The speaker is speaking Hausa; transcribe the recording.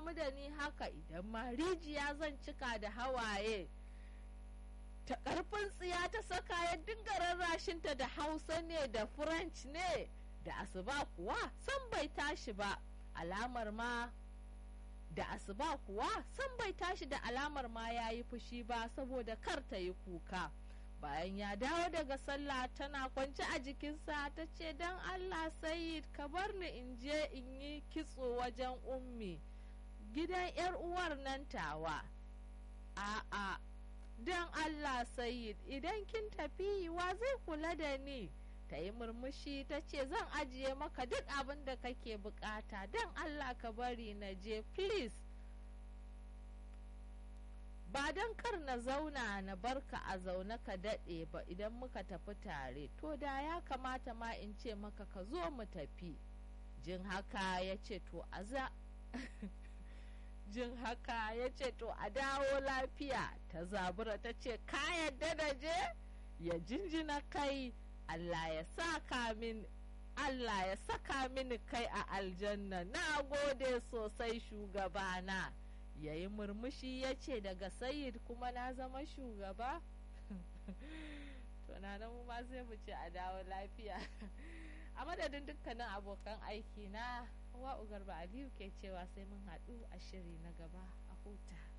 damu da ni haka idan ma rijiya zan cika da hawaye ta ƙarfin tsiya ta saka ya dinga rarrashinta da hausa ne da french ne da asuba kuwa san bai tashi ba alamar ma da asuba kuwa san bai tashi da alamar ma ya yi fushi ba saboda kar ta yi kuka bayan ya dawo daga sallah tana kwance a jikinsa ta ce don allah sayid ka bar ni in je in yi kitso wajen ummi gidan yar uwar nan tawa a'a don allah sayid idan kin tafi wa zai kula da ni ta yi murmushi ta ce zan ajiye maka duk abin da kake bukata don allah ka bari na je please ba don kar na zauna na barka a zaune ka daɗe ba idan muka tafi tare to da ya kamata ma in ce maka ka zo mu tafi jin haka ya ce to a za jin haka ya ce to a dawo lafiya ta zabura ta ce ka yadda da je ya jinjina kai Allah ya saka min Allah ya saka mini kai a aljanna na gode sosai shugabana ya yi murmushi ya ce daga sayid kuma na zama shugaba to na mu ma sai mu ce a dawo lafiya a madadin dukkanin abokan aiki na wa'u garba aliyu ke cewa sai mun haɗu a shiri na gaba a huta